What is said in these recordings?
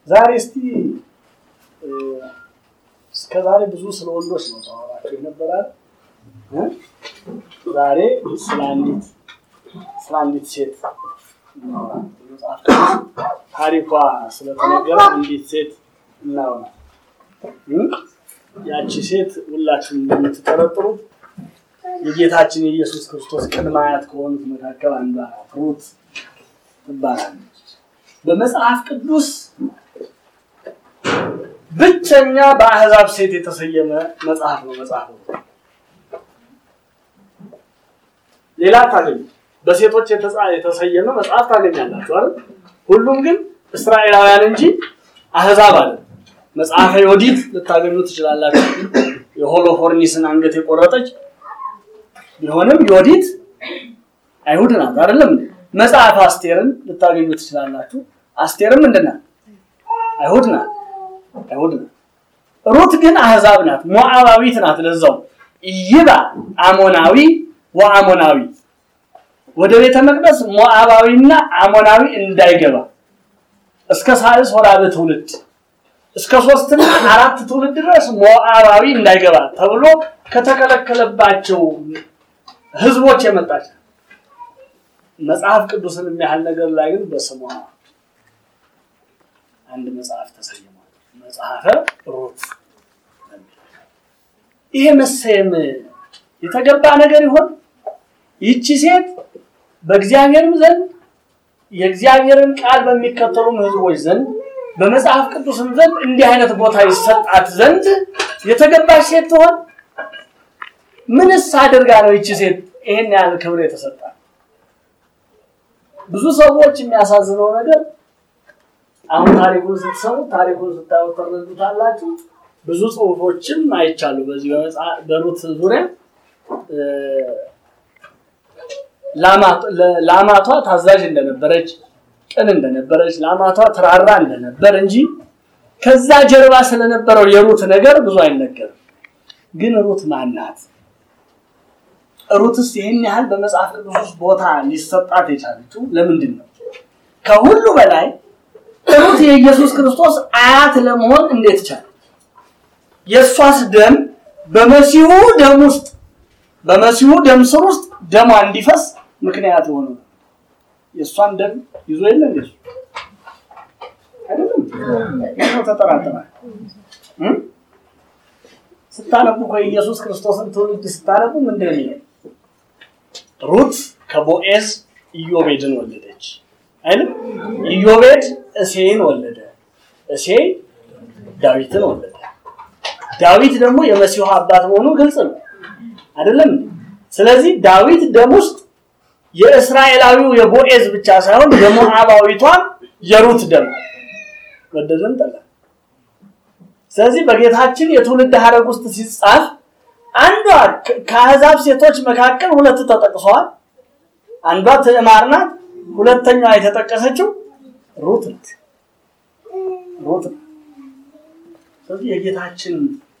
ዛሬ እስቲ እስከ ዛሬ ብዙ ስለ ወንዶች ነው ተዋራቸው ይነበራል። ዛሬ ስለ አንዲት ስለ አንዲት ሴት ታሪኳ ስለተነገረ አንዲት ሴት እናወራ። ያቺ ሴት ሁላችሁም እንደምትጠረጥሩት የጌታችን የኢየሱስ ክርስቶስ ቅድመ አያት ከሆኑት መካከል አንዷ ሩት ትባላለች። በመጽሐፍ ቅዱስ ብቸኛ በአህዛብ ሴት የተሰየመ መጽሐፍ ነው። መጽሐፍ ነው። ሌላ ታገኙ በሴቶች የተሰየመ መጽሐፍ ታገኛላችሁ አይደል? ሁሉም ግን እስራኤላውያን እንጂ አህዛብ አለ። መጽሐፈ ዮዲት ልታገኙ ትችላላችሁ። የሆሎፎርኒስን አንገት የቆረጠች ቢሆንም ዮዲት አይሁድ ናት አይደለም። መጽሐፍ አስቴርን ልታገኙ ትችላላችሁ። አስቴርም ምንድን ናት? አይሁድ ናት። አይሁድ ናት። ሩት ግን አህዛብ ናት፣ ሞዓባዊት ናት። ለዛው ይባ አሞናዊ ወአሞናዊ ወደ ቤተ መቅደስ ሞዓባዊና አሞናዊ እንዳይገባ እስከ ሳልስ ወራበ ትውልድ እስከ ሶስትና አራት ትውልድ ድረስ ሞዓባዊ እንዳይገባ ተብሎ ከተከለከለባቸው ህዝቦች የመጣች መጽሐፍ ቅዱስን የሚያህል ነገር ላይ ግን በስሟ አንድ መጽሐፍ ተሰይሟል። መጽሐፈ ሩት። ይሄ መሰየም የተገባ ነገር ይሆን? ይቺ ሴት በእግዚአብሔርም ዘንድ የእግዚአብሔርን ቃል በሚከተሉም ህዝቦች ዘንድ በመጽሐፍ ቅዱስም ዘንድ እንዲህ አይነት ቦታ ይሰጣት ዘንድ የተገባች ሴት ትሆን? ምንስ አድርጋ ነው ይቺ ሴት ይሄን ያህል ክብር የተሰጣት? ብዙ ሰዎች የሚያሳዝነው ነገር አሁን ታሪኩን ስትሰሙ ታሪኩን ስታዩ ትረዱታላችሁ። ብዙ ጽሁፎችም አይቻሉ በዚህ በሩት ዙሪያ ላማቷ ታዛዥ እንደነበረች፣ ቅን እንደነበረች፣ ላማቷ ትራራ እንደነበር እንጂ ከዛ ጀርባ ስለነበረው የሩት ነገር ብዙ አይነገርም። ግን ሩት ማናት? ሩትስ ይህን ያህል በመጽሐፍ ቅዱስ ውስጥ ቦታ ሊሰጣት የቻለችው ለምንድን ነው? ከሁሉ በላይ ሩት የኢየሱስ ክርስቶስ አያት ለመሆን እንዴት ቻለ? የእሷስ ደም በመሲሁ ደም ውስጥ በመሲሁ ደም ስር ውስጥ ደሟ እንዲፈስ ምክንያት የሆነ የእሷን ደም ይዞ የለ እንዴ? አይደለም ነው ተጠራጥራል። ስታነቡ እኮ የኢየሱስ ክርስቶስን ትውልድ ስታነቡ ምንድን ነው ሩት ከቦኤዝ ኢዮቤድን ወለደች አይደል? ኢዮቤድ እሴይን ወለደ። እሴይ ዳዊትን ወለደ። ዳዊት ደግሞ የመሲሁ አባት መሆኑ ግልጽ ነው አይደለም? ስለዚህ ዳዊት ደም ውስጥ የእስራኤላዊው የቦኤዝ ብቻ ሳይሆን የሞዓባዊቷን የሩት ደም ወደደን ጠላ። ስለዚህ በጌታችን የትውልድ ሐረግ ውስጥ ሲጻፍ አንዷ ከአሕዛብ ሴቶች መካከል ሁለት ተጠቅሰዋል። አንዷ ትዕማር ናት። ሁለተኛዋ የተጠቀሰችው ሩት ናት። ሩት ናት። ስለዚህ የጌታችን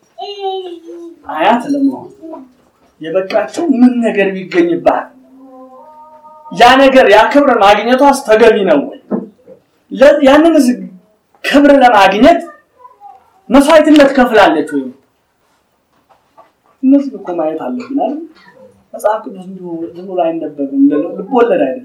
አያት ለመሆን የበቃቸው ምን ነገር ቢገኝባት ያ ነገር ያ ክብር ማግኘቷስ ተገቢ ነው ወይ? ያንን ክብር ለማግኘት መስዋዕትነት ከፍላለች ወይ? እነዚህ እኮ ማየት አለብን አይደል? መጽሐፍ ቅዱስ እንዲሁ ዝም ብሎ አይነበብም፣ ልቦለድ አይደለም።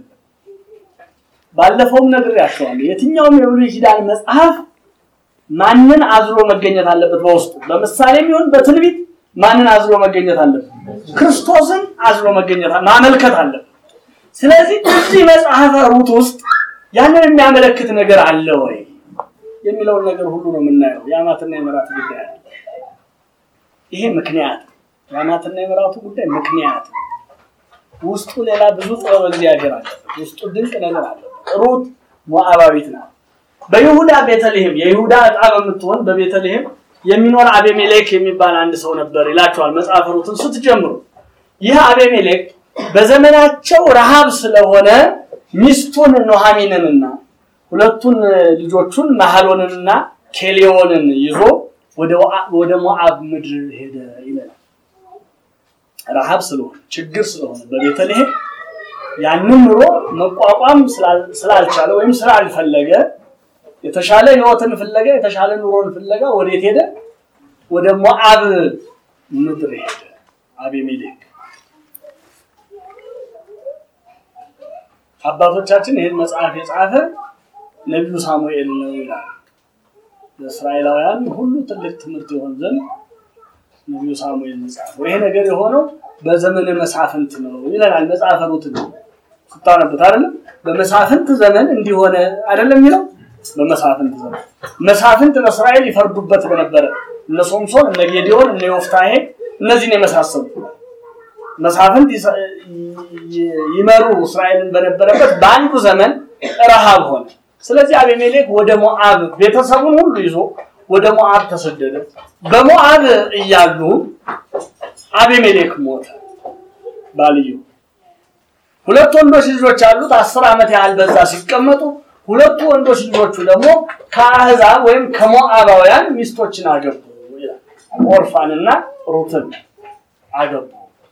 ባለፈውም ነግሬያቸዋለሁ። የትኛውም የብሉይ ኪዳን መጽሐፍ ማንን አዝሎ መገኘት አለበት? በውስጡ በምሳሌም ይሁን በትንቢት ማንን አዝሎ መገኘት አለበት? ክርስቶስን አዝሎ መገኘት ማመልከት አለበት። ስለዚህ እዚህ መጽሐፈ ሩት ውስጥ ያንን የሚያመለክት ነገር አለ ወይ የሚለውን ነገር ሁሉ ነው የምናየው። የአማትና የመራቱ ጉዳይ አለ። ይሄ ምክንያት የአማትና የመራቱ ጉዳይ ምክንያት ውስጡ ሌላ ብዙ ጥበብ እግዚአብሔር አለበት። ውስጡ ድንቅ ነገር አለ። ሩት ሞዓባዊት ናት። በይሁዳ ቤተልሔም የይሁዳ ዕጣ በምትሆን በቤተልሔም የሚኖር አቤሜሌክ የሚባል አንድ ሰው ነበር ይላቸዋል መጽሐፈ ሩትን ስትጀምሩ። ይህ አቤሜሌክ በዘመናቸው ረሃብ ስለሆነ ሚስቱን ኖሃሚንንና ሁለቱን ልጆቹን ማህሎንንና ኬሌዎንን ይዞ ወደ ሞዓብ ምድር ሄደ ይለናል። ረሃብ ስለሆነ ችግር ስለሆነ በቤተልሔም ያንን ኑሮ መቋቋም ስላልቻለ ወይም ስላልፈለገ የተሻለ ህይወትን ፍለጋ የተሻለ ኑሮን ፍለጋ ወዴት ሄደ? ወደ ሞዓብ ምድር ሄደ አቤሜሌክ። አባቶቻችን ይህን መጽሐፍ የጻፈ ነቢዩ ሳሙኤል ነው ይላል። ለእስራኤላውያን ሁሉ ትልቅ ትምህርት የሆን ዘንድ ነቢዩ ሳሙኤል ጻፈው። ይሄ ነገር የሆነው በዘመነ መሳፍንት ነው ይለናል መጽሐፈ ሩት ነው ስታነቡት አይደለም። በመሳፍንት ዘመን እንዲሆነ አይደለም የሚለው በመሳፍንት ዘመን መሳፍንት በእስራኤል ይፈርዱበት በነበረ እነ ሶምሶን፣ እነ ጌዲዮን፣ እነ ዮፍታሄ እነዚህን የመሳሰሉ መሳፍንት ይመሩ እስራኤልን በነበረበት በአንዱ ዘመን ረሃብ ሆነ። ስለዚህ አቤሜሌክ ወደ ሞዓብ ቤተሰቡን ሁሉ ይዞ ወደ ሞዓብ ተሰደደ። በሞዓብ እያሉ አቤሜሌክ ሞተ። ባልየው ሁለት ወንዶች ልጆች አሉት። አስር ዓመት ያህል በዛ ሲቀመጡ ሁለቱ ወንዶች ልጆቹ ደግሞ ከአህዛብ ወይም ከሞዓባውያን ሚስቶችን አገቡ ይላል። ኦርፋንና ሩትን አገቡ።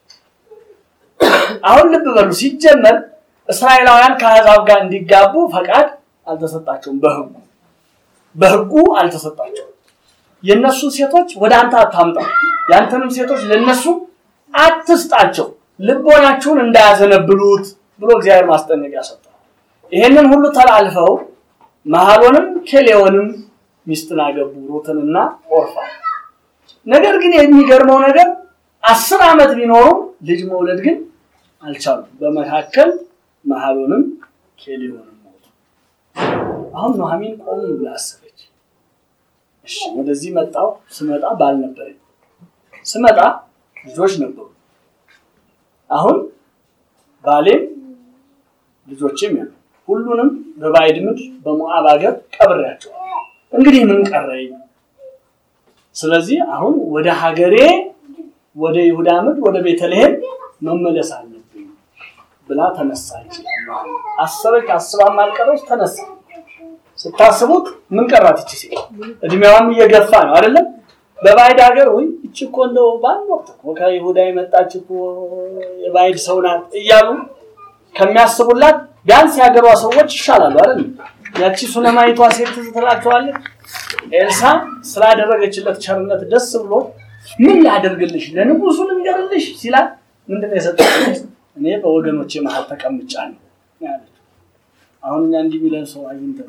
አሁን ልብ በሉ። ሲጀመር እስራኤላውያን ከአህዛብ ጋር እንዲጋቡ ፈቃድ አልተሰጣቸውም። በህጉ በህጉ አልተሰጣቸውም። የነሱ ሴቶች ወደ አንተ አታምጣ፣ ያንተንም ሴቶች ለነሱ አትስጣቸው፣ ልቦናችሁን እንዳያዘነብሉት ብሎ እግዚአብሔር ማስጠንቀቂያ ሰጠ። ይሄንን ሁሉ ተላልፈው መሐሎንም ኬሌዎንም ሚስትን አገቡ፣ ሩትንና ኦርፋ። ነገር ግን የሚገርመው ነገር አስር ዓመት ቢኖሩ ልጅ መውለድ ግን አልቻሉም። በመካከል መሐሎንም ኬሌዎንም ሞቱ። አሁን ኑኃሚን ቆም ብላ አሰበች። እሺ ወደዚህ መጣው። ስመጣ ባል ነበረኝ፣ ስመጣ ልጆች ነበሩ። አሁን ባሌም ልጆችም ያሉ ሁሉንም በባዕድ ምድር በሞዓብ ሀገር ቀብሬያቸዋል። እንግዲህ ምን ቀረኝ? ስለዚህ አሁን ወደ ሀገሬ ወደ ይሁዳ ምድር ወደ ቤተልሔም መመለስ አለብኝ ብላ ተነሳ። ይችላል አሰበች፣ አስባም አልቀረች፣ ተነሳ። ስታስቡት ምን ቀራት? ይቺ ሴት እድሜዋም እየገፋ ነው አይደለም? በባዕድ ሀገር ወይ እቺ እኮ እንደው በአንድ ወቅት እኮ ከይሁዳ የመጣች እኮ የባዕድ ሰው ናት እያሉ ከሚያስቡላት ቢያንስ የሀገሯ ሰዎች ይሻላሉ አይደል? ያቺ ሱነማይቷ ሴት ትዝ ትላቸዋለች። ኤልሳ ስላደረገችለት ቸርነት ደስ ብሎ ምን ላደርግልሽ ለንጉሱ ልንገርልሽ ሲላት ምንድን ነው የሰጠችው? እኔ በወገኖቼ መሀል ተቀምጫለሁ ያለችው። አሁን እኛ እንዲህ የሚለን ሰው አግኝተን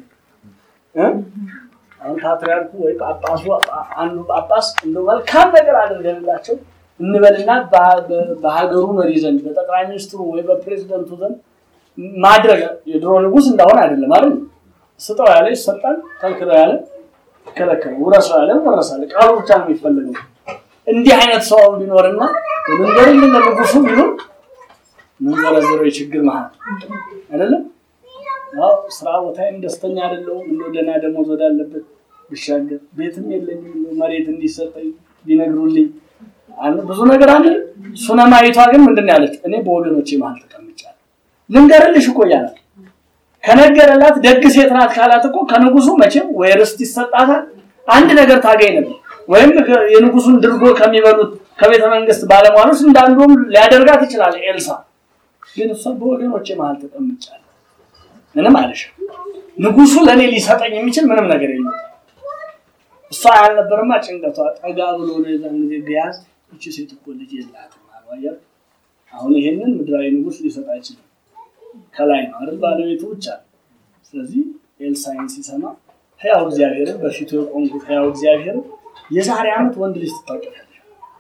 አሁን ፓትርያርኩ ወይ ጳጳሱ አንዱ ጳጳስ እንደ መልካም ነገር አድርገንላቸው እንበልና በሀገሩ መሪ ዘንድ በጠቅላይ ሚኒስትሩ ወይ በፕሬዚደንቱ ዘንድ ማድረግ የድሮ ንጉስ እንዳሆነ አይደለም አይደል? ስጠው ያለ ይሰጣል፣ ከልክለው ያለ ይከለከላል፣ ውረሰው ያለ ወረሳል። ቃሉ ብቻ ነው የሚፈለገው። እንዲህ አይነት ሰው ቢኖርና መንገድ ለንጉሱ ቢሆን ምንዘረዝረው የችግር መሀል አይደለም። ያው ስራ ቦታዬም ደስተኛ አይደለሁም፣ እንደው ደህና ደሞዝ ወዳለበት ብሻገር፣ ቤትም የለኝም፣ መሬት እንዲሰጠኝ ቢነግሩልኝ ብዙ ነገር አለ። ሱነማይቷ ግን ምንድን ነው ያለች? እኔ በወገኖቼ መሀል ተቀምጫለሁ። ልንገርልሽ እኮ እያላት ከነገረላት ደግ ሴት ናት ካላት እኮ ከንጉሱ መቼም ወይ ርስት ይሰጣታል፣ አንድ ነገር ታገኝ ነበር። ወይም የንጉሱን ድርጎ ከሚበሉት ከቤተ መንግስት ባለሟሎች እንዳንዱም ሊያደርጋት ይችላል። ኤልሳ ግን እሷ በወገኖቼ መሀል ተቀምጫለሁ ምንም አለሽ። ንጉሱ ለእኔ ሊሰጠኝ የሚችል ምንም ነገር የለም። እሷ ያልነበረማ ጭንቀቷ ጠጋ ብሎ ነው የዛን ጊዜ ቢያዝ እቺ ሴት እኮ ልጅ የላትም አልዋያል። አሁን ይሄንን ምድራዊ ንጉስ ሊሰጥ አይችልም። ከላይ ነው አይደል ባለቤቱ ብቻ። ስለዚህ ኤልሳይን ሲሰማ ሕያው እግዚአብሔርን በፊቱ የቆምኩት ሕያው እግዚአብሔርን የዛሬ ዓመት ወንድ ልጅ ትታቀፋለች።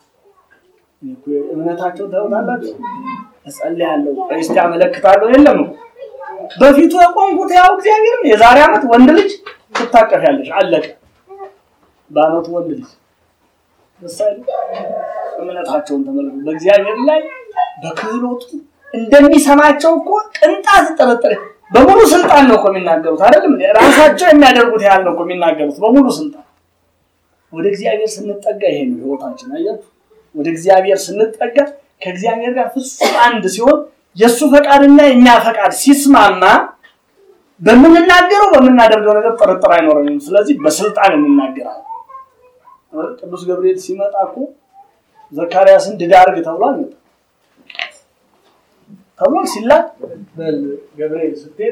እምነታቸው ታውቃላችሁ። እጸልያለሁ እስቲ አመለክታለሁ የለም በፊቱ የቆምኩት ሕያው እግዚአብሔርን የዛሬ ዓመት ወንድ ልጅ ትታቀፊያለሽ። አለቀ። በአመቱ ወንድ ልጅ ምሳሌ እምነታቸውን ተመልከቱ። በእግዚአብሔር ላይ በክህሎቱ እንደሚሰማቸው እኮ ቅንጣት ጥርጥር በሙሉ ስልጣን ነው እኮ የሚናገሩት አይደለም። ራሳቸው የሚያደርጉት ያህል ነው እኮ የሚናገሩት በሙሉ ስልጣን። ወደ እግዚአብሔር ስንጠጋ ይሄ ነው ህይወታችን። አያችሁ፣ ወደ እግዚአብሔር ስንጠጋ ከእግዚአብሔር ጋር ፍጹም አንድ ሲሆን የእሱ ፈቃድና የእኛ ፈቃድ ሲስማማ በምንናገረው በምናደርገው ነገር ጥርጥር አይኖረንም። ስለዚህ በስልጣን እንናገራለን። ቅዱስ ገብርኤል ሲመጣ እኮ ዘካርያስን ድዳ አድርግ ተብሎ አልመጣም ተብሎ ሲላክ በል ገብርኤል ስትሄድ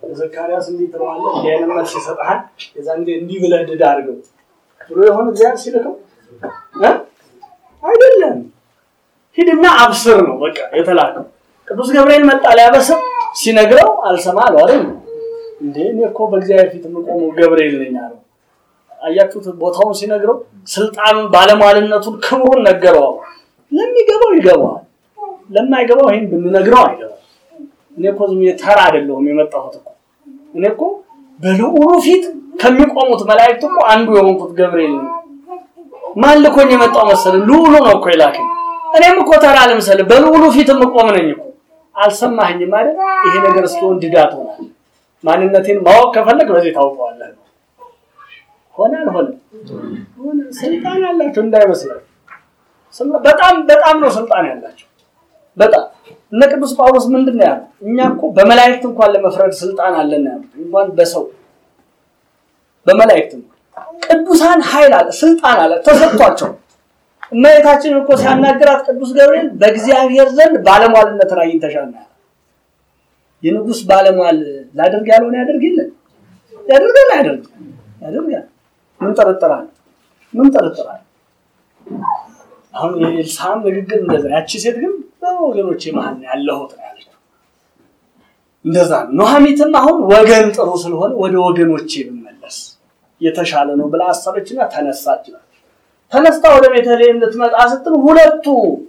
ዘካርያስ እንዲህ ትለዋለህ፣ እንዲህ አይነት መልስ ይሰጥሃል። የዛን ጊዜ እንዲህ ብለህ ድድ አድርገው ብሎ የሆነ እግዚአብሔር ሲልከው እ አይደለም ሂድና አብስር ነው በቃ የተላከው። ቅዱስ ገብርኤል መጣ ሊያበስር ሲነግረው አልሰማ አለው አይደል እንዴ እኔ እኮ በእግዚአብሔር ፊት የምቆመው ገብርኤል ነኝ አለው። አያችሁት? ቦታውን ሲነግረው ስልጣኑን፣ ባለሟልነቱን፣ ክብሩን ነገረው። ለሚገባው ይገባዋል፣ ለማይገባው ይህን ብንነግረው አይገባም። እኔ እኮ ዝም ብዬ ተራ አይደለሁም የመጣሁት እኮ እኔ እኮ በልዑሉ ፊት ከሚቆሙት መላእክት እኮ አንዱ የሆንኩት ገብርኤል ነኝ። ማን ልኮኝ የመጣው መሰለህ? ልዑሉ ነው እኮ የላከኝ። እኔም እኮ ተራ ለምሳሌ በልዑሉ ፊት የምቆም ነኝ እኮ። አልሰማኸኝም ማለት ይሄ ነገር እስኪሆን ድዳት ሆናል። ማንነቴን ማወቅ ከፈለግ በዚህ ታውቀዋለህ ነው። ሆነ አልሆነ ሆነ። ስልጣን ያላቸው እንዳይመስላችሁ። በጣም በጣም ነው ስልጣን ያላቸው። በጣም እነ ቅዱስ ጳውሎስ ምንድን ነው ያሉት? እኛ እኮ በመላእክት እንኳን ለመፍረድ ስልጣን አለን ያሉት፣ እንኳን በሰው በመላእክት ቅዱሳን ኃይል አለ፣ ስልጣን አለ ተሰጥቷቸው። እመቤታችን እኮ ሲያናግራት ቅዱስ ገብርኤል በእግዚአብሔር ዘንድ ባለሟልነትን አግኝተሻል ነው የንጉስ ባለሟል ላደርግ ያልሆነ ያደርግ የለን ያደርጋል ያደርግ ያደርጋል። ምን ጠረጠራል? ምን ጠረጠራል? አሁን የኤልሳም ንግግር እንደዛ፣ ያቺ ሴት ግን በወገኖቼ መሀል ነው ያለሁት ነው ያለችው። እንደዛ ነው። ኑሐሚትም አሁን ወገን ጥሩ ስለሆነ ወደ ወገኖቼ ብመለስ የተሻለ ነው ብላ አሰበችና ተነሳች። ተነስታ ወደ ቤተልሔም ልትመጣ ስትል ሁለቱ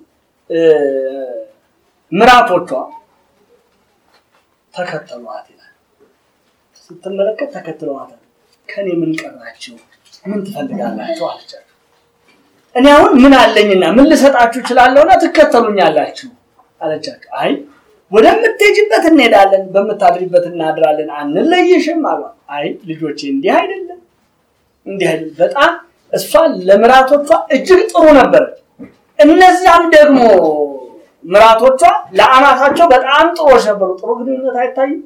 ምራቶቿ ተከተሏት ይላል። ስትመለከት ተከትለዋታል። ከኔ ምን ቀራችሁ? ምን ትፈልጋላችሁ? አለቻቸው። እኔ አሁን ምን አለኝና ምን ልሰጣችሁ እችላለሁና ትከተሉኛላችሁ አለቻቸው። አይ ወደምትሄጂበት እንሄዳለን፣ በምታድሪበት እናድራለን፣ አንለይሽም አሏት። አይ ልጆቼ እንዲህ አይደለም፣ እንዲህ አይደለም። በጣም እሷ ለምራቶቿ እጅግ ጥሩ ነበረች። እነዚያም ደግሞ ምራቶቿ ለአማታቸው በጣም ጥሩዎች ነበሩ። ጥሩ ግንኙነት አይታይም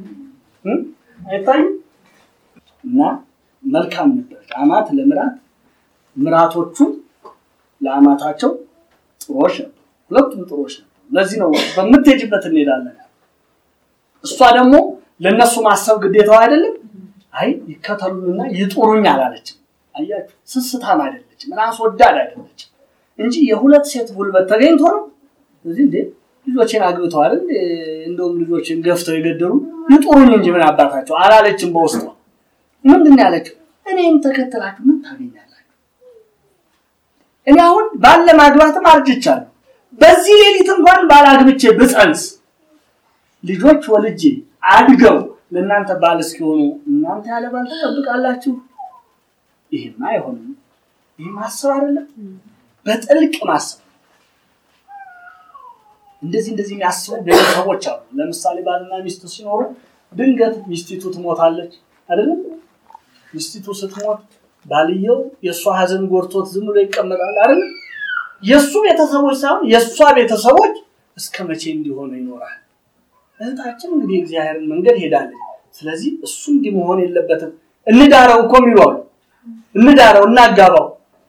አይታይም እና መልካም ነበረች አማት ለምራት ምራቶቹ ለአማታቸው ጥሩዎች ነበሩ። ሁለቱም ጥሩዎች ነበሩ። ለዚህ ነው በምትሄጅበት እንሄዳለን። እሷ ደግሞ ለእነሱ ማሰብ ግዴታው አይደለም። አይ ይከተሉንና ይጡሩኝ አላለችም። አያችሁ፣ ስስታም አይደለችም፣ ራስ ወዳድ አይደለችም እንጂ የሁለት ሴት ጉልበት ተገኝቶ ነው እዚህ እንዴ ልጆችን አግብተዋል እንደውም ልጆችን ገፍተው የገደሉ ይጡሩኝ እንጂ ምን አባታቸው አላለችም። በውስጧ ምንድን ነው ያለችው? እኔም ተከተላችሁ ምን ታገኛላችሁ? እኔ አሁን ባለ ማግባትም አርጅቻለሁ። በዚህ ሌሊት እንኳን ባላግብቼ ብፀንስ ልጆች ወልጄ አድገው ለእናንተ ባል እስኪሆኑ እናንተ ያለ ባል ትጠብቃላችሁ? ይሄማ አይሆንም። ይህ ማሰብ አይደለም፣ በጥልቅ ማሰብ እንደዚህ እንደዚህ የሚያስቡ ቤተሰቦች አሉ። ለምሳሌ ባልና ሚስት ሲኖሩ ድንገት ሚስቲቱ ትሞታለች አይደለም? ሚስቲቱ ስትሞት ባልየው የእሷ ሀዘን ጎድቶት ዝም ብሎ ይቀመጣል አይደለም? የእሱ ቤተሰቦች ሳይሆን የእሷ ቤተሰቦች እስከ መቼ እንዲሆኑ ይኖራል። እህታችን እንግዲህ እግዚአብሔርን መንገድ ሄዳለች። ስለዚህ እሱ እንዲህ መሆን የለበትም እንዳረው እኮ የሚሉ አሉ። እንዳረው እናጋባው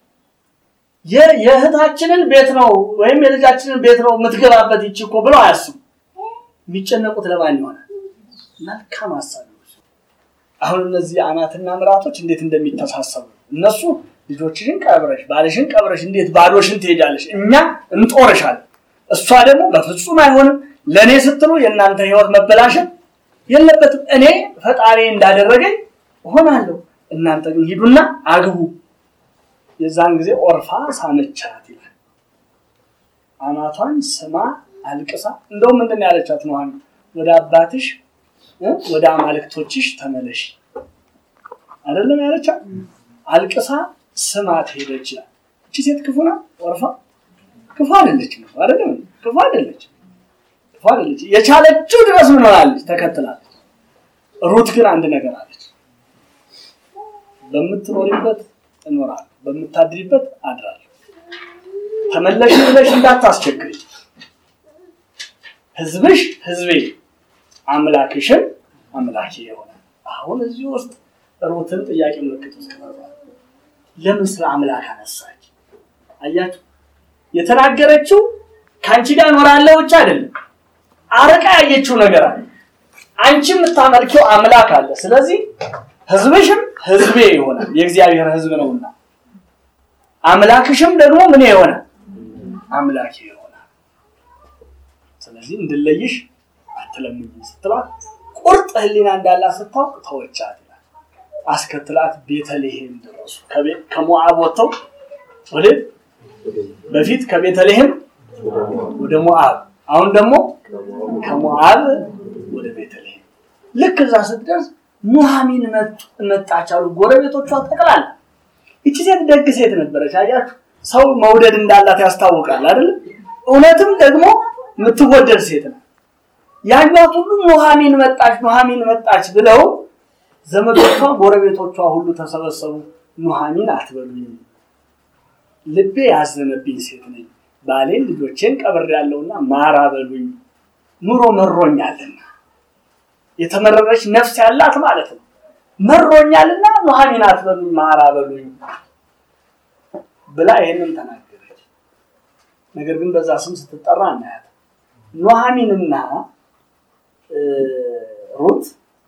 የእህታችንን ቤት ነው ወይም የልጃችንን ቤት ነው የምትገባበት ይቺ እኮ ብለው አያስቡ። የሚጨነቁት ለማን ይሆናል? መልካም ሀሳቢዎች። አሁን እነዚህ አማትና ምራቶች እንዴት እንደሚተሳሰቡ እነሱ ልጆችሽን ቀብረሽ ባልሽን ቀብረሽ እንዴት ባዶሽን ትሄጃለሽ? እኛ እንጦርሻለን። እሷ ደግሞ በፍጹም አይሆንም፣ ለእኔ ስትሉ የእናንተ ህይወት መበላሸት የለበትም። እኔ ፈጣሪ እንዳደረገኝ እሆናለሁ፣ እናንተ ግን ሂዱና አግቡ። የዛን ጊዜ ኦርፋ ሳመቻት ይላል። አማቷን ስማ አልቅሳ፣ እንደውም ምንድን ነው ያለቻት? ነው ወደ አባትሽ ወደ አማልክቶችሽ ተመለሽ አይደለም ያለቻት። አልቅሳ ስማት ሄደች ይላል። እቺ ሴት ክፉ ናት? ኦርፋ ክፉ አይደለች ነው አይደለም? ክፉ አይደለች፣ ክፉ አይደለች። የቻለችው ድረስ ምን ሆናለች? ተከትላለች። ሩት ግን አንድ ነገር አለች። በምትኖሪበት እኖራለሁ በምታድሪበት አድራለሁ። ተመለሽ ብለሽ እንዳታስቸግሪ። ህዝብሽ ህዝቤ አምላክሽን አምላኬ ይሆናል። አሁን እዚህ ውስጥ ሩትን ጥያቄ ምልክት ውስጥ ለምን ስለ አምላክ አነሳች? አያችሁ፣ የተናገረችው ከአንቺ ጋር እኖራለሁ ብቻ አይደለም፣ አርቃ ያየችው ነገር አለ። አንቺ የምታመልኪው አምላክ አለ። ስለዚህ ህዝብሽም ህዝቤ ይሆናል፣ የእግዚአብሔር ህዝብ ነውና፣ አምላክሽም ደግሞ ምን ይሆናል? አምላኬ ይሆናል። ስለዚህ እንድለይሽ አትለምኝ ስትላት ቁርጥ ህሊና እንዳላት ስታውቅ ተወቻት ይላል። አስከትላት ቤተልሔም ደረሱ። ከሞዓብ ወጥተው ወደ በፊት ከቤተልሔም ወደ ሞዓብ አሁን ደግሞ ከሞዓብ ወደ ቤተልሔም። ልክ እዛ ስትደርስ ኑሃሚን መጣች አሉ ጎረቤቶቿ ጠቅላላ። ይቺ ሴት ደግ ሴት ነበረች። አያችሁ፣ ሰው መውደድ እንዳላት ያስታውቃል አይደል? እውነትም ደግሞ የምትወደድ ሴት ነው። ያኟት ሁሉ ኑሃሚን መጣች፣ ኑሃሚን መጣች ብለው ዘመዶቿ፣ ጎረቤቶቿ ሁሉ ተሰበሰቡ። ኑሃሚን አትበሉኝ፣ ልቤ ያዘነብኝ ሴት ነኝ ባሌን ልጆቼን ቀብሬያለሁና ማራ በሉኝ፣ ኑሮ መሮኛልና። የተመረረች ነፍስ ያላት ማለት ነው። መሮኛልና ኑሃሚን አትበሉኝ፣ ማራ በሉኝ ብላ ይህንን ተናገረች። ነገር ግን በዛ ስም ስትጠራ እናያት። ኑሃሚንና ሩት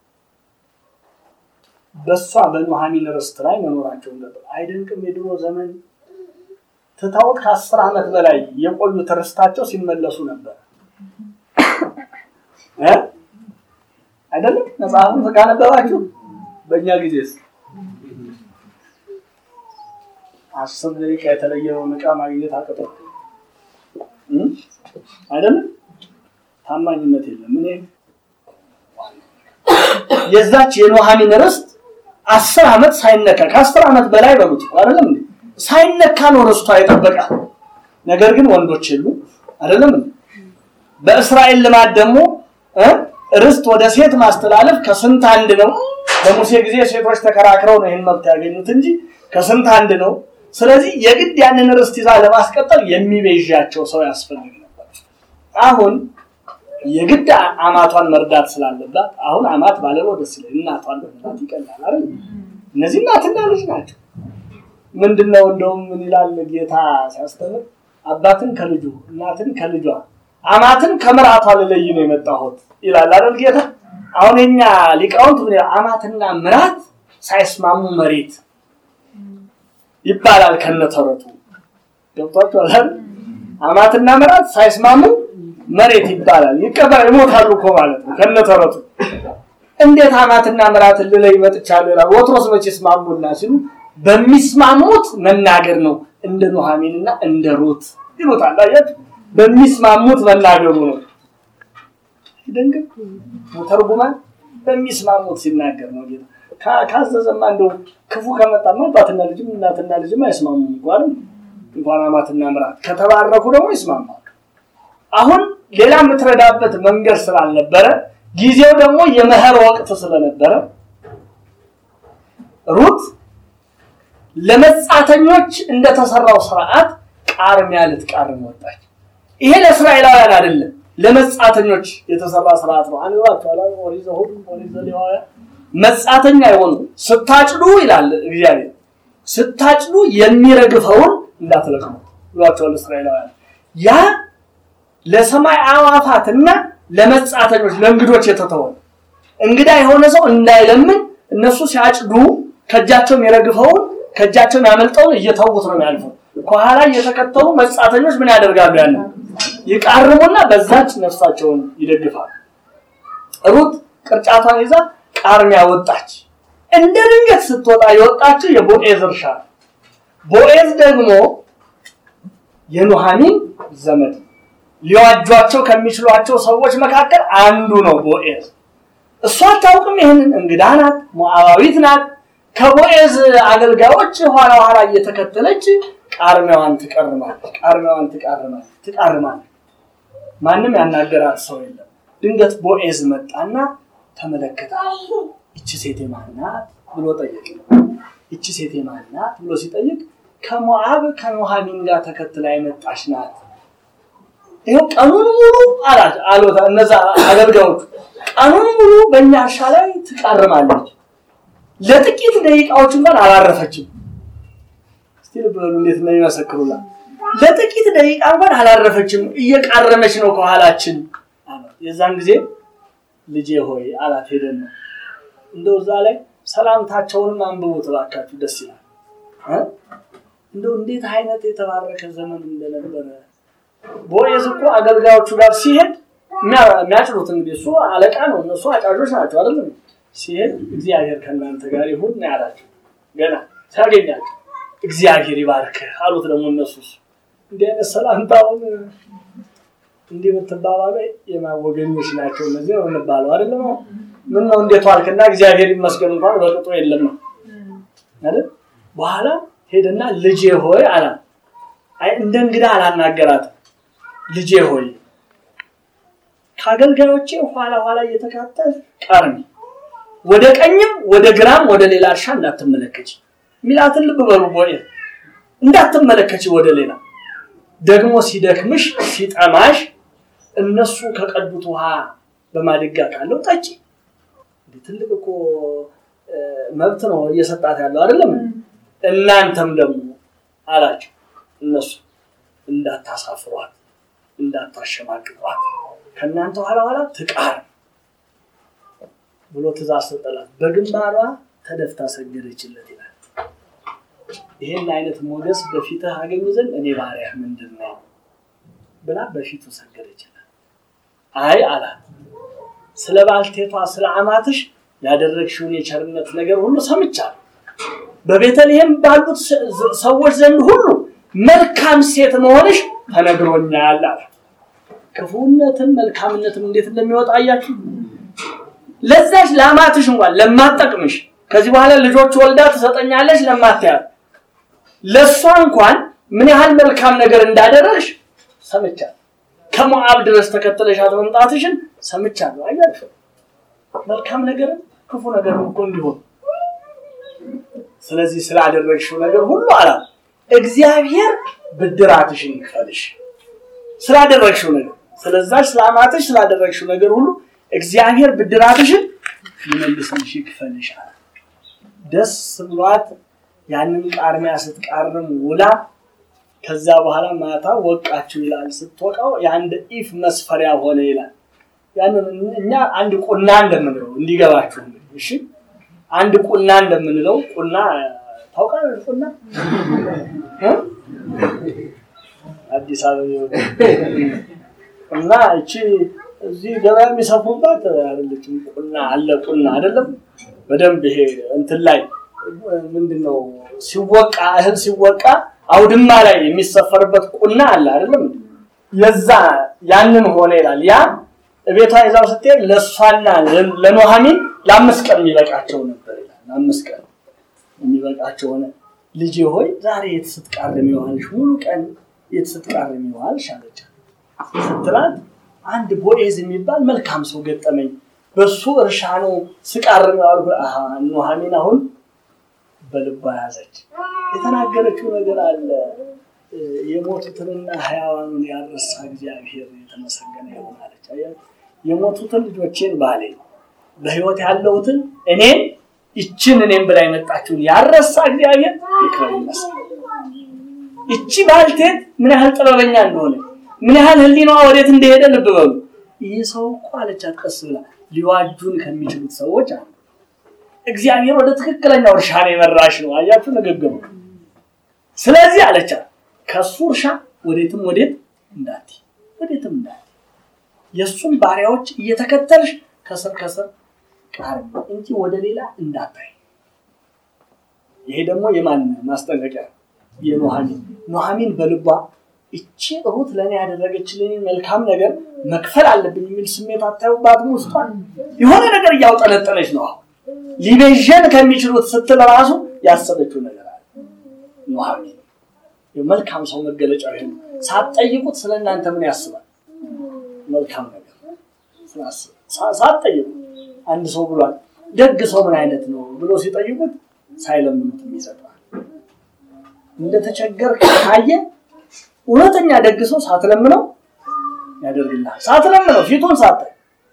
በእሷ በኑሃሚን ርስት ላይ መኖራቸውን ነበር። አይደንቅም? የድሮ ዘመን ትታውቅ ከአስር ዓመት በላይ የቆዩት ርስታቸው ሲመለሱ ነበር አይደለም? መጽሐፉን ካነበባችሁ በእኛ ጊዜስ አስር ደቂቃ የተለየውን ዕቃ ማግኘት አቅቶ አይደለም? ታማኝነት የለም። እኔ የዛች የኑሃሚን ርስት አስር ዓመት ሳይነካ ከአስር ዓመት በላይ በሉት አይደለም እንዴ ሳይነካ ነው ርስቷ የጠበቃ። ነገር ግን ወንዶች የሉ አይደለም እንዴ በእስራኤል ልማድ ደግሞ ርስት ወደ ሴት ማስተላለፍ ከስንት አንድ ነው። በሙሴ ጊዜ ሴቶች ተከራክረው ነው ይህን መብት ያገኙት እንጂ ከስንት አንድ ነው። ስለዚህ የግድ ያንን ርስት ይዛ ለማስቀጠል የሚቤዣቸው ሰው ያስፈልግ ነበር። አሁን የግድ አማቷን መርዳት ስላለባት አሁን አማት ባለለው ደስ ይላል። እናቷን መርዳት ይቀላል አይደል? እነዚህ እናትና ልጅ ናቸው። ምንድነው እንደውም ምን ይላል ጌታ ሲያስተምር አባትን ከልጁ እናትን ከልጇ አማትን ከምራቷ ልለይ ነው የመጣሁት ይላል አይደል ጌታ። አሁን የኛ ሊቃውንት ምን አማትና ምራት ሳይስማሙ መሬት ይባላል ከነተረቱ ገብቷችኋል አይደል? አማትና ምራት ሳይስማሙ መሬት ይባላል። ይቀበል ይሞታሉ እኮ ማለት ነው ከነተረቱ። እንዴት አማትና ምራትን ልለይ መጥቻለሁ ይላል። ወትሮስ መቼ ይስማሙና ሲሉ በሚስማሙት መናገር ነው እንደ ኑሃሚንና እንደ ሩት ይሉታል። አያችሁ በሚስማሙት መናገሩ ነው። ደንግብ ተርጉማን በሚስማሙት ሲናገር ነው ጌታ። ካዘዘማ እንደው ክፉ ከመጣማ አባትና ልጅም እናትና ልጅም አይስማሙም እንኳን እንኳን አማትና ምራት ከተባረኩ ደግሞ ይስማማሉ። አሁን ሌላ የምትረዳበት መንገድ ስላልነበረ ጊዜው ደግሞ የመኸር ወቅት ስለነበረ ሩት ለመጻተኞች እንደተሰራው ስርዓት ቃርሚያ ልትቃርም ወጣች። ይሄ ለእስራኤላውያን አይደለም፣ ለመጻተኞች የተሰራ ስርዓት ነው። አንባችኋል። ኦሪት ዘኍልቍ ኦሪት ዘሌዋውያን መጻተኛ የሆኑ ስታጭዱ ይላል እግዚአብሔር፣ ስታጭዱ የሚረግፈውን እንዳትለቅሙ ብሏቸዋል እስራኤላውያን። ያ ለሰማይ አዕዋፋትና ለመጻተኞች ለእንግዶች የተተወ እንግዳ የሆነ ሰው እንዳይለምን እነሱ ሲያጭዱ ከእጃቸው የሚረግፈውን ከእጃቸው የሚያመልጠውን እየተዉት ነው የሚያልፈው። ከኋላ እየተከተሉ መጻተኞች ምን ያደርጋሉ? ያለ ይቃርሙና በዛች ነፍሳቸውን ይደግፋሉ። ሩት ቅርጫቷን ይዛ ቃርሚያ ወጣች። እንደ ድንገት ስትወጣ የወጣችው የቦኤዝ እርሻ ነው። ቦኤዝ ደግሞ የኑሃሚን ዘመድ ሊዋጇቸው ከሚችሏቸው ሰዎች መካከል አንዱ ነው ቦኤዝ። እሷ አታውቅም ይህንን። እንግዳ ናት፣ ሞዓባዊት ናት። ከቦኤዝ አገልጋዮች ኋላ ኋላ እየተከተለች ቃርሚያዋን ትቀርማለች፣ ቃርሚያዋን ትቃርማለች፣ ትቃርማለች። ማንም ያናገራት ሰው የለም። ድንገት ቦኤዝ መጣና ተመለከታ። ይቺ ሴት ማን ናት ብሎ ጠየቅ። ይቺ ሴት ማን ናት ብሎ ሲጠይቅ ከሞዓብ ከኑሃሚን ጋር ተከትላ የመጣች ናት። ይኸው ቀኑን ሙሉ አላት አሎታ እነዛ አገልጋዮቹ ቀኑን ሙሉ በእኛ እርሻ ላይ ትቃርማለች። ለጥቂት ደቂቃዎች እንኳን አላረፈችም። እስቲ ልብ በሉ እንዴት ነው ይመሰክሩላት። ለጥቂት ደቂቃ እንኳን አላረፈችም፣ እየቃረመች ነው ከኋላችን። የዛን ጊዜ ልጄ ሆይ አላት። ሄደን ነው እንደው እዛ ላይ ሰላምታቸውንም አንብቡት እባካችሁ፣ ደስ ይላል። እንደው እንዴት አይነት የተባረከ ዘመን እንደነበረ ቦዔዝ እኮ አገልጋዮቹ ጋር ሲሄድ የሚያጭሉት እንግዲህ እሱ አለቃ ነው፣ እነሱ አጫጆች ናቸው አይደለም። ሲሄድ እግዚአብሔር ከእናንተ ጋር ይሁን ነው ያላቸው። ገና ሲያገኛቸው እግዚአብሔር ይባርክህ አሉት። ደግሞ እነሱስ እንዲህ አይነት ሰላምታውን እንዲህ የምትባባሉ የማወገኞች ናቸው እነዚህ ነው እንባለው አይደለም። ምን ነው እንዴት ዋልክና እግዚአብሔር ይመስገን እንኳን በቅጡ የለም ነው አይደል? በኋላ ሄደና ልጄ ሆይ አላት። አይ እንደ እንግዳ አላናገራትም። ልጄ ሆይ ከአገልጋዮቼ ኋላ ኋላ እየተካተል ቀርሚ፣ ወደ ቀኝም ወደ ግራም ወደ ሌላ እርሻ እንዳትመለከች ሚላትን ልብ በሉ ቦዔዝ እንዳትመለከች ወደ ሌላ ደግሞ ሲደክምሽ ሲጠማሽ እነሱ ከቀዱት ውሃ በማድጋ ካለው ጠጪ። ትልቅ እኮ መብት ነው እየሰጣት ያለው አይደለም። እናንተም ደግሞ አላቸው እነሱ እንዳታሳፍሯት፣ እንዳታሸማቅቋት ከእናንተ ኋላ ኋላ ትቃር ብሎ ትእዛዝ ሰጠላት። በግንባሯ ተደፍታ ሰገደችለት ይላል። ይሄን አይነት ሞገስ በፊትህ አገኝ ዘንድ እኔ ባሪያህ ምንድን ነው ብላ በፊቱ ሰገደችለት። አይ አላት፣ ስለ ባልቴቷ ስለ አማትሽ ያደረግሽውን የቸርነት ነገር ሁሉ ሰምቻለሁ። በቤተልሔም ባሉት ሰዎች ዘንድ ሁሉ መልካም ሴት መሆንሽ ተነግሮኛል አላት። ክፉነትም መልካምነትም እንዴት እንደሚወጣ አያችሁ። ለዛች ለአማትሽ እንኳን ለማጠቅምሽ ከዚህ በኋላ ልጆች ወልዳ ትሰጠኛለች ለማትያት ለእሷ እንኳን ምን ያህል መልካም ነገር እንዳደረግሽ ሰምቻለሁ። ከሞዓብ ድረስ ተከተለሻት መምጣትሽን ሰምቻለሁ። አያችሁ መልካም ነገርም ክፉ ነገር እኮ እንዲሆን ስለዚህ ስላደረግሽው ነገር ሁሉ አላት እግዚአብሔር ብድራትሽን ይክፈልሽ። ስላደረግሽው ነገር ስለዛች ስለአማትሽ ስላደረግሽው ነገር ሁሉ እግዚአብሔር ብድራትሽን ይመልስልሽ ይክፈልሽ አለ። ደስ ብሏት ያንን ቃርሚያ ስትቃርም ውላ ከዛ በኋላ ማታ ወቃችሁ ይላል። ስትወቃው የአንድ ኢፍ መስፈሪያ ሆነ ይላል። ያንን እኛ አንድ ቁና እንደምንለው እንዲገባችሁ እሺ። አንድ ቁና እንደምንለው ቁና ታውቃለህ? ቁና አዲስ አበባ እና እቺ እዚህ ገበያ የሚሰፉባት አይደለችም። ቁና አለ ቁና አይደለም። በደንብ ይሄ እንትን ላይ ምንድነው ሲወቃ እህል ሲወቃ አውድማ ላይ የሚሰፈርበት ቁና አለ አይደለም። የዛ ያንን ሆነ ይላል። ያ ቤቷ ይዛው ስትሄድ ለእሷና ለኑኃሚን ለአምስት ቀን የሚበቃቸው ነበር ይላል። ለአምስት ቀን የሚበቃቸው ሆነ። ልጄ ሆይ ዛሬ የት ስትቃርሚ ዋልሽ? ሙሉ ቀን የት ስትቃርሚ ዋልሽ አለቻት። ስትላት አንድ ቦዔዝ የሚባል መልካም ሰው ገጠመኝ፣ በሱ እርሻ ነው ስቃርም ዋልኩ። ኑኃሚን አሁን በልቧ ያዘች። የተናገረችው ነገር አለ። የሞቱትንና ሕያዋኑን ያረሳ እግዚአብሔር የተመሰገነ ይሁን አለች። የሞቱትን ልጆቼን ባሌ፣ በሕይወት ያለሁትን እኔን ይችን እኔም ብላ የመጣችውን ያረሳ እግዚአብሔር ይክበር ይመስገን። ይቺ ባልቴት ምን ያህል ጥበበኛ እንደሆነ ምን ያህል ሕሊናዋ ወዴት እንደሄደ ልብ በሉ። ይህ ሰው እኮ አለቻት ቀስ ብላ ሊዋጁን ከሚችሉት ሰዎች አሉ። እግዚአብሔር ወደ ትክክለኛው እርሻ ነው የመራሽ ነው። አያችሁ ንግግሩ። ስለዚህ አለቻት ከሱ እርሻ ወዴትም ወዴት እንዳትይ ወዴትም እንዳትይ የእሱን ባሪያዎች እየተከተልሽ ከስር ከስር ቃርሚ እንጂ ወደ ሌላ እንዳታይ። ይሄ ደግሞ የማን ማስጠንቀቂያ? የኑኃሚን ኑኃሚን በልቧ እቺ ሩት ለእኔ ያደረገችልኝ መልካም ነገር መክፈል አለብኝ የሚል ስሜት አታዩባትም? ውስጧን የሆነ ነገር እያውጠነጠነች ነው። ሊቤዠን ከሚችሉት ስትል ራሱ ያሰበችው ነገር አለ። ኑኃሚን የመልካም ሰው መገለጫ ይሄ ነው። ሳትጠይቁት ስለ እናንተ ምን ያስባል? መልካም ነገር ሳትጠይቁት አንድ ሰው ብሏል፣ ደግ ሰው ምን አይነት ነው ብሎ ሲጠይቁት ሳይለምኑት የሚሰጠዋል። እንደተቸገር ካየ እውነተኛ ደግ ሰው ሳትለምነው ያደርግልሃል። ሳትለምነው ፊቱን ሳታይ።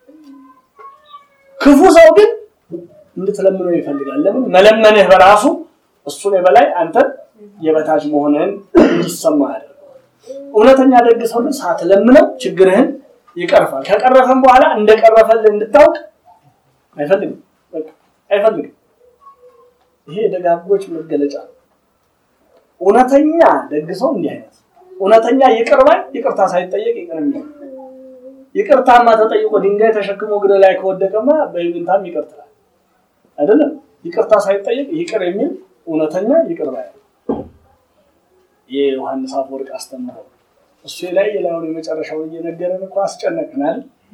ክፉ ሰው ግን እንድትለምነው ይፈልጋል። ለምን? መለመንህ በራሱ እሱን የበላይ አንተን የበታች መሆንህን እንዲሰማ ያደርገዋል። እውነተኛ ደግ ሰው ግን ሳትለምነው ችግርህን ይቀርፋል። ከቀረፈም በኋላ እንደቀረፈልህ እንድታውቅ አይፈልግም። በቃ አይፈልግም። ይሄ የደጋጎች መገለጫ ነው። እውነተኛ ደግ ሰው እንዲህ አይነት እውነተኛ ይቅር ባይ ይቅርታ ሳይጠየቅ ይቅር የሚል ይቅርታማ ተጠይቆ ድንጋይ ተሸክሞ እግር ላይ ከወደቀማ በይሉኝታም ይቅር ትላለህ አይደለም። ይቅርታ ሳይጠየቅ ይቅር የሚል እውነተኛ ይቅር ባይ የዮሐንስ አፈወርቅ አስተምረው እሱ ላይ የላዩን የመጨረሻውን እየነገረን እኮ አስጨነቅናል።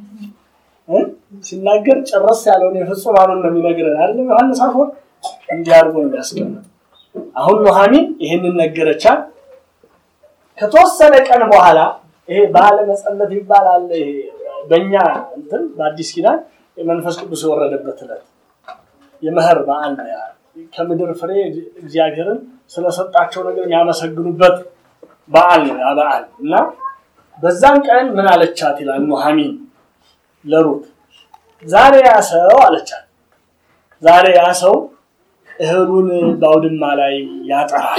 ሲናገር ጨረስ ያለውን የፍጹማኑን ነው የሚነግረን አይደለም። ዮሐንስ አፈወርቅ እንዲህ አድርጎ ነው ያስቀምጥ። አሁን ኑሐሚን ይህንን ነገረቻት። ከተወሰነ ቀን በኋላ ይሄ በዓለ መጸለት ይባላል። ይሄ በእኛ እንትን በአዲስ ኪዳን የመንፈስ ቅዱስ የወረደበት ዕለት የመኸር በዓል ነው። ያ ከምድር ፍሬ እግዚአብሔርን ስለሰጣቸው ነገር የሚያመሰግኑበት በዓል ነው ያ በዓል እና በዛን ቀን ምን አለቻት ይላል ኑሐሚን ለሩት ዛሬ ያ ሰው አለቻት። ዛሬ ያ ሰው እህሉን በአውድማ ላይ ያጠራል።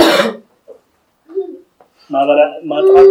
ማጥራት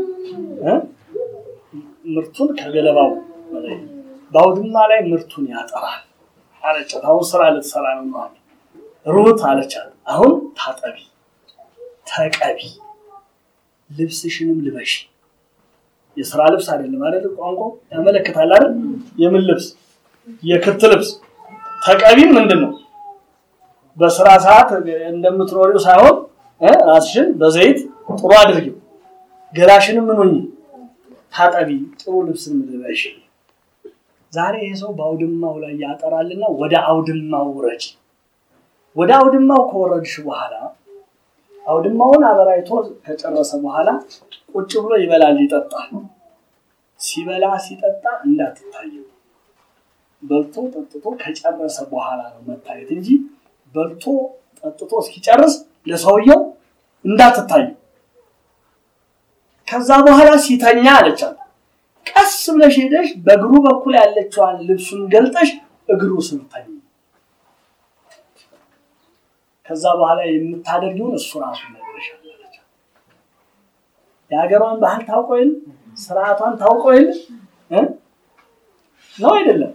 ምርቱን ከገለባው በአውድማ ላይ ምርቱን ያጠራል አለቻት። አሁን ስራ ልትሰራ ነው ኑሐሚን። ሩት አለቻት አሁን ታጠቢ፣ ተቀቢ፣ ልብስሽንም ልበሽ። የስራ ልብስ አይደለም አይደል? ቋንቋው ያመለክታል አይደል? የምን ልብስ? የክት ልብስ። ተቀቢም ምንድን ነው? በስራ ሰዓት እንደምትኖሪው ሳይሆን ራስሽን በዘይት ጥሩ አድርጊው፣ ገላሽንም ምን ሆኚ ታጠቢ፣ ጥሩ ልብስን ልበሽ። ዛሬ ይህ ሰው በአውድማው ላይ ያጠራልና ወደ አውድማው ውረጅ። ወደ አውድማው ከወረድሽ በኋላ አውድማውን አበራይቶ ከጨረሰ በኋላ ቁጭ ብሎ ይበላል፣ ይጠጣል። ሲበላ ሲጠጣ እንዳትታየው። በልቶ ጠጥቶ ከጨረሰ በኋላ ነው መታየት እንጂ በልቶ ጠጥቶ እስኪጨርስ ለሰውየው እንዳትታየው። ከዛ በኋላ ሲተኛ አለቻት፣ ቀስ ብለሽ ሄደሽ በእግሩ በኩል ያለችዋን ልብሱን ገልጠሽ እግሩ ስር ተኝ። ከዛ በኋላ የምታደርጊውን እሱ ራሱ ይነግርሻል አለቻት። የሀገሯን ባህል ታውቆ የለ ስርዓቷን ታውቆ የለ ነው አይደለም?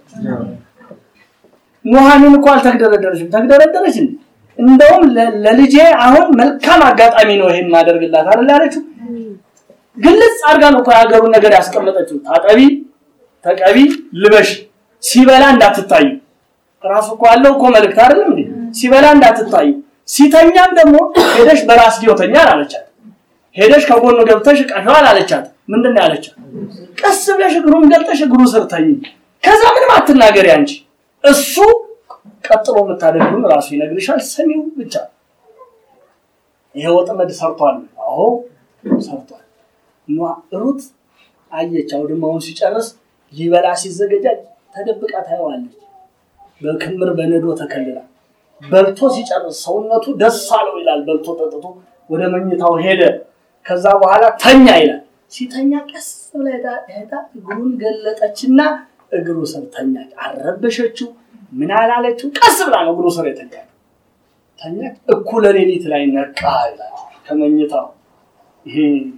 ኑሐሚን እኮ አልተግደረደረችም። ተግደረደረች እንዴ? እንደውም ለልጄ አሁን መልካም አጋጣሚ ነው ይሄን ማደርግላት አይደል ያለችው። ግልጽ አድርጋ ነው እኮ የሀገሩን ነገር ያስቀመጠችው። ታጠቢ፣ ተቀቢ፣ ልበሽ፣ ሲበላ እንዳትታዩ። ራሱ እኮ ያለው እኮ መልእክት አይደለም እንዴ? ሲበላ እንዳትታዩ፣ ሲተኛም ደግሞ ሄደሽ በራስጌው ተኛ አለቻት። ሄደሽ ከጎኑ ገብተሽ ቀሻዋል አለቻት። ምንድን ነው ያለቻት? ቀስ ብለሽ እግሩን ገልጠሽ እግሩ ስር ተኝ። ከዛ ምንም አትናገሪ አንቺ። እሱ ቀጥሎ የምታደርጉን ራሱ ይነግርሻል። ሰሚው ብቻ። ይሄ ወጥመድ ሰርቷል። አዎ ሰርቷል። ሩት አየች። አውድማውን ሲጨርስ ሊበላ ሲዘገጃጅ ተደብቃ ታየዋለች። በክምር በነዶ ተከልላ በልቶ ሲጨርስ ሰውነቱ ደስ አለው ይላል። በልቶ ጠጥቶ ወደ መኝታው ሄደ። ከዛ በኋላ ተኛ ይላል። ሲተኛ ቀስ ብላ ሄዳ እግሩን ገለጠችና እግሩ ስር ተኛች። አልረበሸችው፣ ምን አላለችው። ቀስ ብላ ነው እግሩ ስር የተኛች። ተኛች። እኩለ ሌሊት ላይ ነቃ ይላል ከመኝታው ይሄ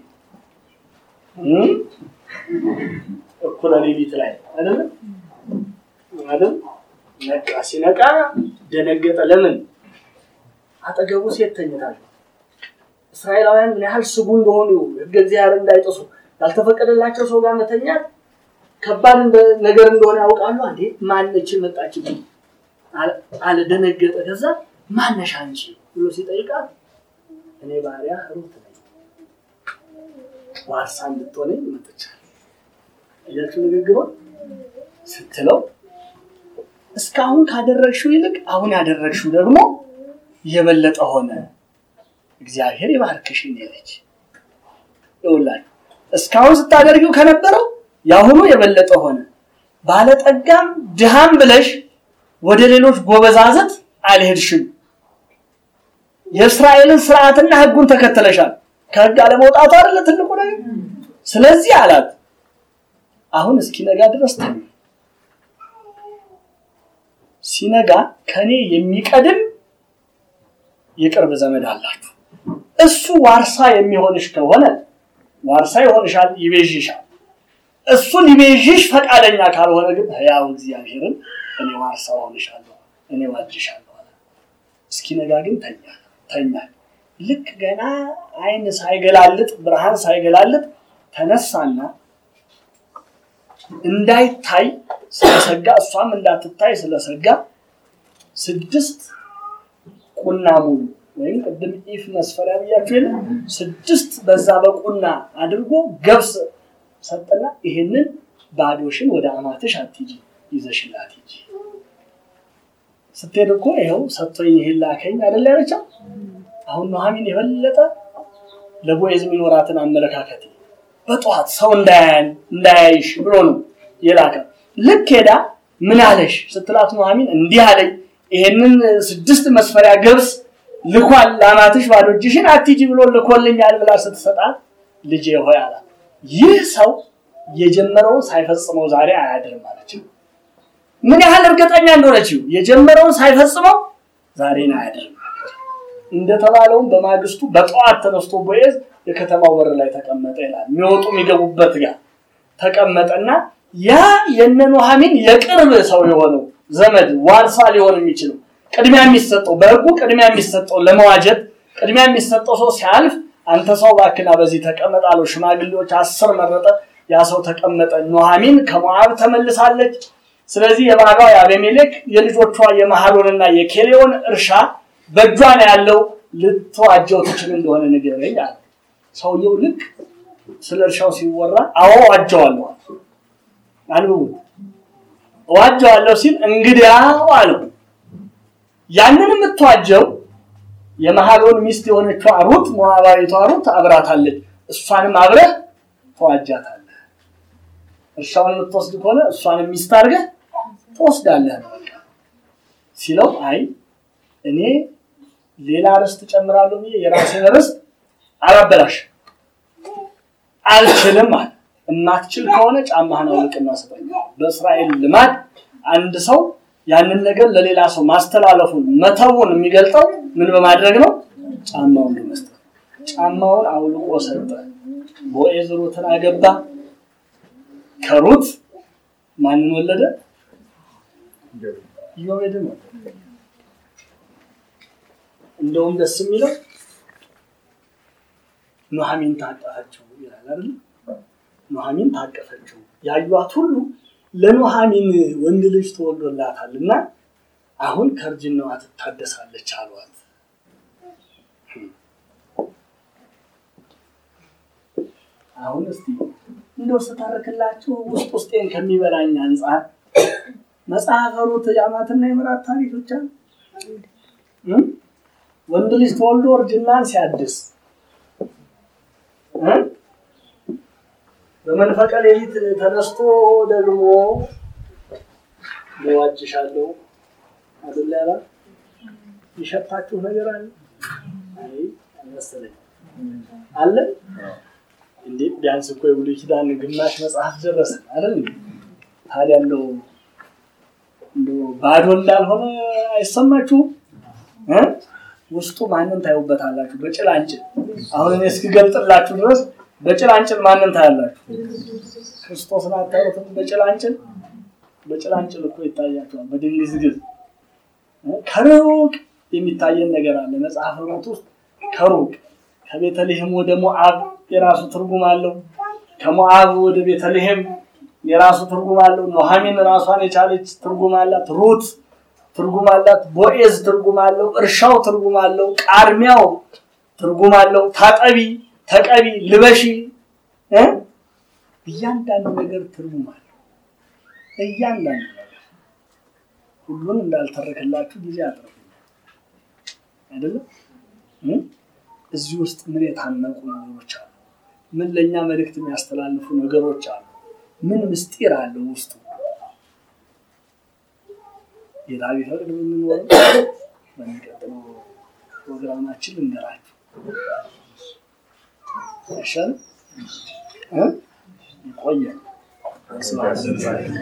እኩለ ሌሊት ላይ አይደለም አይደል? ነቃ። ሲነቃ ደነገጠ። ለምን? አጠገቡ ሴት ተኝታለች። እስራኤላውያን ምን ያህል ስጉ እንደሆኑ ሕገ እግዚአብሔር እንዳይጥሱ ያልተፈቀደላቸው ሰው ጋር መተኛት ከባድ ነገር እንደሆነ ያውቃሉ። አንዴ ማነች መጣችብኝ አለ። ደነገጠ። ከዛ ማነሽ አንቺ ብሎ ሲጠይቃት እኔ ባሪያ ሩት ነኝ ዋርሳ እንድትሆነኝ መጥቻለሁ። እያችሁ ንግግሯ ስትለው እስካሁን ካደረግሽው ይልቅ አሁን ያደረግሽው ደግሞ የበለጠ ሆነ፣ እግዚአብሔር ይባርክሽ ያለች ይውላችሁ። እስካሁን ስታደርጊው ከነበረው የአሁኑ የበለጠ ሆነ። ባለጠጋም ድሃም ብለሽ ወደ ሌሎች ጎበዛዘት አልሄድሽም። የእስራኤልን ስርዓትና ሕጉን ተከተለሻል። ከሕግ አለመውጣቱ አይደለ ትልቁ ነገር። ስለዚህ አላት አሁን እስኪነጋ ድረስ ተኙ። ሲነጋ ከኔ የሚቀድም የቅርብ ዘመድ አላችሁ። እሱ ዋርሳ የሚሆንሽ ከሆነ ዋርሳ ይሆንሻል፣ ይቤዥሻል። እሱ ሊቤዥሽ ፈቃደኛ ካልሆነ ግን ሕያው እግዚአብሔርን እኔ ዋርሳ ሆንሻለሁ፣ እኔ ዋጅሻለሁ አለ። እስኪነጋ ግን ተኛ ተኛ። ልክ ገና አይን ሳይገላልጥ ብርሃን ሳይገላልጥ ተነሳና እንዳይታይ ስለሰጋ እሷም እንዳትታይ ስለሰጋ ስድስት ቁና ሙሉ ወይም ቅድም ኢፍ መስፈሪያ ብያችሁ የለ ስድስት በዛ በቁና አድርጎ ገብስ ሰጠና ይሄንን ባዶሽን ወደ አማትሽ አትሂጂ ይዘሽላት ሂጂ። ስትሄድ እኮ ይኸው ሰጥቶኝ ይሄን ላከኝ አይደል ያለቻው። አሁን ኑሐሚን የበለጠ ለቦዔዝ የሚኖራትን አመለካከት በጠዋት ሰው እንዳያያን እንዳያይሽ ብሎ ነው የላከ። ልክ ሄዳ ምን አለሽ ስትላት ኑሐሚን እንዲህ አለኝ ይሄንን ስድስት መስፈሪያ ገብስ ልኳል ለአማትሽ ባዶ እጅሽን አትሂጂ ብሎ ልኮልኛል ብላ ስትሰጣት ልጄ ሆይ አላት። ይህ ሰው የጀመረውን ሳይፈጽመው ዛሬ አያድርም አለችው። ምን ያህል እርግጠኛ እንደሆነችው የጀመረውን ሳይፈጽመው ዛሬን አያድርም እንደተባለውም በማግስቱ በጠዋት ተነስቶ ቦዔዝ የከተማው በር ላይ ተቀመጠ ይላል። የሚወጡ የሚገቡበት ጋር ተቀመጠና ያ የነ ኑሐሚን የቅርብ ሰው የሆነው ዘመድ ዋርሳ ሊሆን የሚችለው ቅድሚያ የሚሰጠው በሕጉ ቅድሚያ የሚሰጠው ለመዋጀት ቅድሚያ የሚሰጠው ሰው ሲያልፍ አንተ ሰው ባክና በዚህ ተቀመጥ አለው። ሽማግሌዎች አስር መረጠ። ያ ሰው ተቀመጠ። ኑሐሚን ከሞዓብ ተመልሳለች። ስለዚህ የባሏ የአቤሜሌክ የልጆቿ የመሐሎንና የኬሌዮን እርሻ በእጇ ነው ያለው። ልትዋጀው ትችል እንደሆነ ንገረኝ አለ። ሰውየው ልክ ስለ እርሻው ሲወራ አዎ ዋጀዋለሁ አንብቡ ዋጀዋለሁ ሲል እንግዲያው አለው ያንን የምትዋጀው የመሐሎን ሚስት የሆነችው ሩት ሞዓባዊቷ ሩት አብራታለች። እሷንም አብረህ ተዋጃታለህ። እርሻውን የምትወስድ ከሆነ እሷንም ሚስት አድርገህ ትወስዳለህ ነው በቃ ሲለው፣ አይ እኔ ሌላ ርስት ጨምራለሁ ብዬ የራሴን ርስት አላበላሽ አልችልም አለ። እማትችል ከሆነ ጫማህን አውልቅና ስጠኝ። በእስራኤል ልማድ አንድ ሰው ያንን ነገር ለሌላ ሰው ማስተላለፉን መተውን የሚገልጠው ምን በማድረግ ነው? ጫማውን በመስጠት ጫማውን አውልቆ ሰጠ። ቦዔዝ ሩትን አገባ። ከሩት ማንን ወለደ? ኢዮቤድን ወለደ። እንደውም ደስ የሚለው ኑሐሚን ታቀፈችው ይላል አይደል? ኑሐሚን ታቀፈችው ያዩት ሁሉ ለኑሐሚን ወንድ ልጅ ተወልዶላታል እና አሁን ከእርጅናዋ ትታደሳለች አሏት። አሁን እስቲ እንደው ስተረክላችሁ ውስጥ ውስጤን ከሚበላኝ አንጻር መጽሐፈ ሩት የአማትና የምራት ታሪክ ብቻ ወንድ ልጅ ተወልዶ እርጅናን ሲያድስ በመንፈቀ ሌሊት ተነስቶ ደግሞ ዋጅሻለሁ አይደል ያላ የሸታችሁ ነገር አለ? አይ አልመሰለኝም። አለ እንዴ? ቢያንስ እኮ የብሉይ ኪዳን ግማሽ መጽሐፍ ደረሰ አይደል? ታዲያ እንደው እንደው ባዶ እንዳልሆነ አይሰማችሁም? ውስጡ ማንን ታዩበታላችሁ? በጭላንጭል አሁን እኔ እስክገልጥላችሁ ድረስ በጭላንጭል ማንን ታያላችሁ? ክርስቶስን አታዩትም? በጭላንጭል በጭላንጭል እኮ ይታያቸዋል። በድንግዝግዝ ከሩቅ የሚታየን ነገር አለ። መጽሐፈ ሩት ውስጥ ከሩቅ ከቤተልሔም ወደ ሞዓብ የራሱ ትርጉም አለው። ከሞዓብ ወደ ቤተልሔም የራሱ ትርጉም አለው። ኑሐሚን ራሷን የቻለች ትርጉም አላት። ሩት ትርጉም አላት። ቦዔዝ ትርጉም አለው። እርሻው ትርጉም አለው። ቃርሚያው ትርጉም አለው። ታጠቢ፣ ተቀቢ፣ ልበሺ እያንዳንዱ ነገር ትርጉም አለው። እያንዳንዱ ነገር ሁሉን እንዳልተረክላችሁ ጊዜ አጥረፍ አይደለም። እዚህ ውስጥ ምን የታነቁ ነገሮች አሉ? ምን ለእኛ መልእክት የሚያስተላልፉ ነገሮች አሉ? ምን ምስጢር አለው ውስጡ? ጌታ ቢፈቅድ የምንኖረው በሚቀጥለው ፕሮግራማችን ልንገራችሁ ይሻል ይቆያል።